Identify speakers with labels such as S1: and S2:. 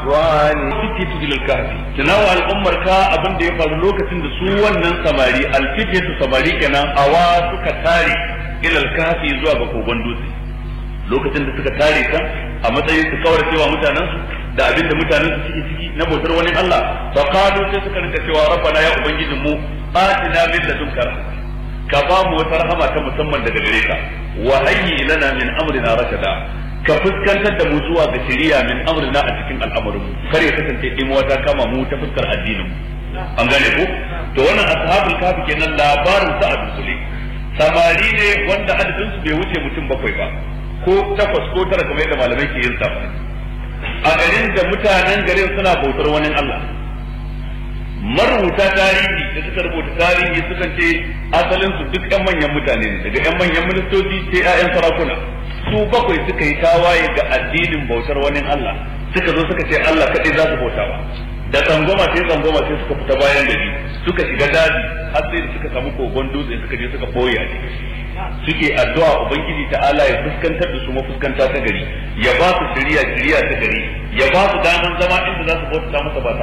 S1: الظالمين
S2: fitiyatu ilal kahfi tunawa al'ummar ka abin da ya faru lokacin da su wannan samari alfitiyatu samari kenan awa suka tare ilal kahfi zuwa ga kogon dutse lokacin da suka tare kan a matsayin su kawar cewa mutanen su da abin da mutanen su ciki ciki na bautar wani Allah fa qalu sai suka rinka cewa rabbana ya ubangijin mu atina min ladunka rahmah ka ba mu wata rahama ta musamman daga gare ka wa hayyi lana min amrina rashada ka fuskantar da mu zuwa ga shari'a min amrina a cikin al'amarin mu kar ya kasance in wata kama mu ta fuskar addinin mu an gane ko to wannan ashabul kafi kenan labarin sa a dusule samari ne wanda adadin su bai wuce mutum bakwai ba ko takwas ko tara kamar yadda malamai ke yin safa a garin da mutanen garin suna bautar wani Allah marubuta tarihi da suka rubuta tarihi sukan ce asalin su duk yan manyan mutane ne daga yan manyan ministoci sai ƴaƴan sarakuna su bakwai suka yi tawaye ga addinin bautar wani Allah suka zo suka ce Allah kaɗai za su bauta ba da tsangwama sai tsangwama sai suka fita bayan gari suka shiga daji har sai da suka samu kogon dutse suka je suka boye a ciki suke addu'a ubangiji ta'ala ya fuskantar da su mafuskanta ta gari ya ba su shiriya shiriya ta gari ya ba su daman zama inda za su bauta masa ba